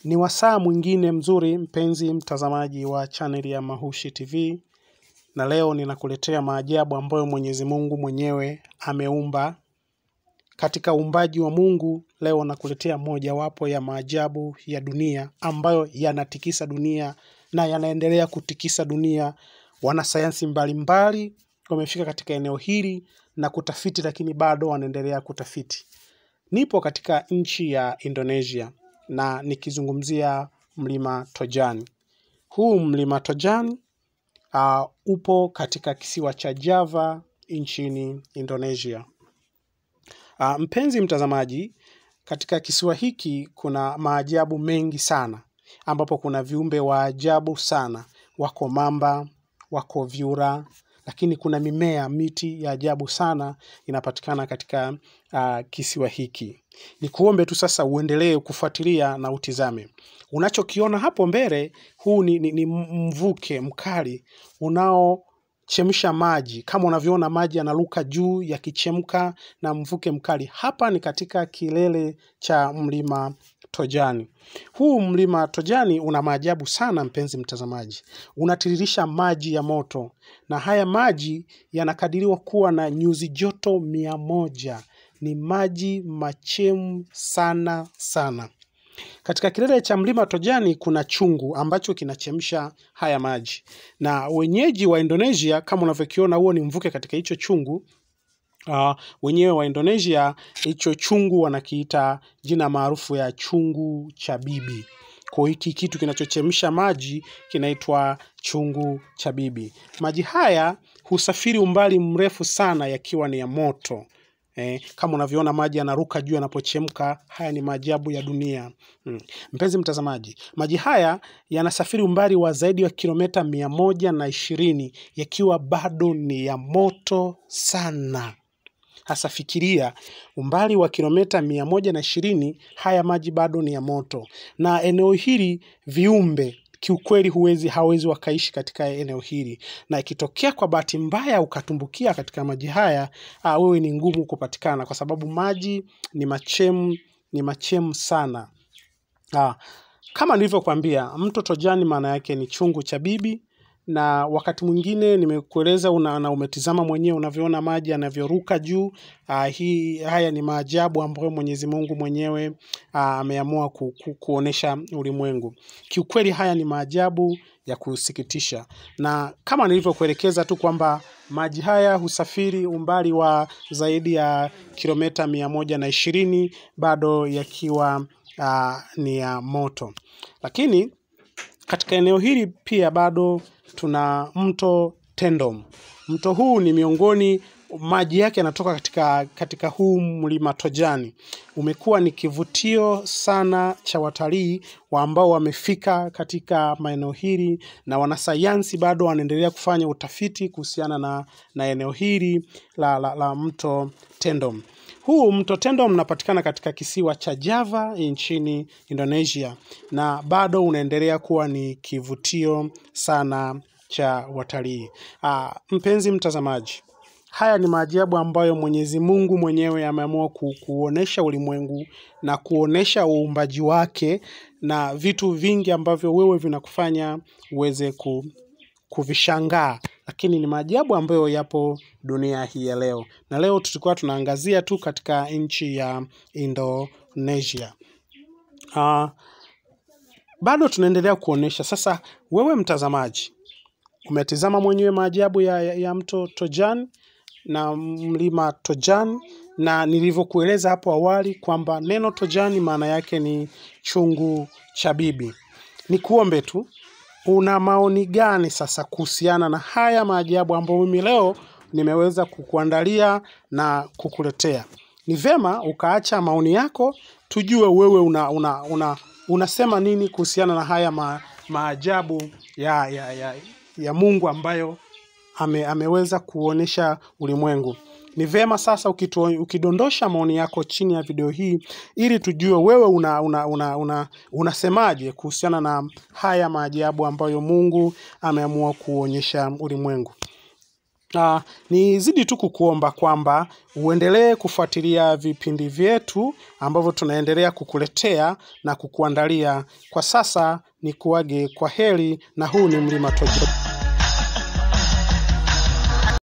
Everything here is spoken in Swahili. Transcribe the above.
Ni wasaa mwingine mzuri mpenzi mtazamaji wa chaneli ya Mahushi TV na leo ninakuletea maajabu ambayo Mwenyezi Mungu mwenyewe ameumba. Katika uumbaji wa Mungu leo nakuletea mojawapo ya maajabu ya dunia ambayo yanatikisa dunia na yanaendelea kutikisa dunia. Wanasayansi mbalimbali wamefika katika eneo hili na kutafiti, lakini bado wanaendelea kutafiti. Nipo katika nchi ya Indonesia na nikizungumzia mlima Tojani. Huu mlima Tojani uh, upo katika kisiwa cha Java nchini Indonesia. Uh, mpenzi mtazamaji, katika kisiwa hiki kuna maajabu mengi sana, ambapo kuna viumbe wa ajabu sana. Wako mamba, wako vyura, lakini kuna mimea, miti ya ajabu sana inapatikana katika uh, kisiwa hiki. Ni kuombe tu sasa uendelee kufuatilia na utizame. Unachokiona hapo mbele, huu ni, ni, ni mvuke mkali unaochemsha maji. Kama unavyoona maji yanaruka juu yakichemka na mvuke mkali. Hapa ni katika kilele cha mlima Tojani. Huu mlima Tojani una maajabu sana, mpenzi mtazamaji. Unatiririsha maji ya moto, na haya maji yanakadiriwa kuwa na nyuzi joto mia moja. Ni maji machemu sana sana. Katika kilele cha mlima Tojani kuna chungu ambacho kinachemsha haya maji, na wenyeji wa Indonesia, kama unavyokiona, huo ni mvuke katika hicho chungu. Uh, wenyewe wa Indonesia hicho chungu wanakiita jina maarufu ya chungu cha bibi. Kwa hiki kitu kinachochemsha maji kinaitwa chungu cha bibi. Maji haya husafiri umbali mrefu sana yakiwa ni ya moto. Eh, kama unavyoona maji yanaruka juu yanapochemka. Haya ni maajabu ya dunia. Hmm. Mpenzi mtazamaji, maji haya yanasafiri umbali wa zaidi wa kilomita mia moja na ishirini yakiwa bado ni ya moto sana. Hasa fikiria umbali wa kilomita mia moja na ishirini, haya maji bado ni ya moto, na eneo hili viumbe kiukweli huwezi hawezi wakaishi katika eneo hili, na ikitokea kwa bahati mbaya ukatumbukia katika maji haya, ah, wewe ni ngumu kupatikana, kwa sababu maji ni machemu, ni machemu sana. Ah, kama nilivyokuambia mto Tojani maana yake ni chungu cha bibi, na wakati mwingine nimekueleza una, na umetizama mwenyewe unavyoona maji yanavyoruka juu. Ah, hii haya ni maajabu ambayo Mwenyezi Mungu mwenyewe ah, ameamua ku, ku, kuonesha ulimwengu. Kiukweli haya ni maajabu ya kusikitisha, na kama nilivyokuelekeza tu kwamba maji haya husafiri umbali wa zaidi ya kilomita mia moja na ishirini bado yakiwa uh, ni ya moto. Lakini katika eneo hili pia bado tuna mto Tendom. Mto huu ni miongoni, maji yake yanatoka katika, katika huu mlima Tojani. Umekuwa ni kivutio sana cha watalii wa ambao wamefika katika maeneo hili, na wanasayansi bado wanaendelea kufanya utafiti kuhusiana na, na eneo hili la, la, la mto Tendom. Huu mto Tendom unapatikana katika kisiwa cha Java nchini Indonesia na bado unaendelea kuwa ni kivutio sana cha watalii. Ah, mpenzi mtazamaji, haya ni maajabu ambayo Mwenyezi Mungu mwenyewe ameamua ku, kuonesha ulimwengu na kuonesha uumbaji wake na vitu vingi ambavyo wewe vinakufanya uweze ku, kuvishangaa, lakini ni maajabu ambayo yapo dunia hii ya leo, na leo tulikuwa tunaangazia tu katika nchi ya Indonesia. Uh, bado tunaendelea kuonesha sasa. Wewe mtazamaji, umetizama mwenyewe maajabu ya, ya, ya mto Tojan na mlima Tojan, na nilivyokueleza hapo awali kwamba neno Tojani maana yake ni chungu cha bibi. Ni kuombe tu una maoni gani sasa kuhusiana na haya maajabu ambayo mimi leo nimeweza kukuandalia na kukuletea? Ni vema ukaacha maoni yako, tujue wewe una, una, una, unasema nini kuhusiana na haya ma, maajabu ya, ya, ya, ya Mungu ambayo ame, ameweza kuonesha ulimwengu. Ni vema sasa ukito, ukidondosha maoni yako chini ya video hii ili tujue wewe una, una, una, una, unasemaje kuhusiana na haya maajabu ambayo Mungu ameamua kuonyesha ulimwengu. Uh, nizidi tu kukuomba kwamba uendelee kufuatilia vipindi vyetu ambavyo tunaendelea kukuletea na kukuandalia. Kwa sasa ni kuage kwa heri, na huu ni Mlima Tojo.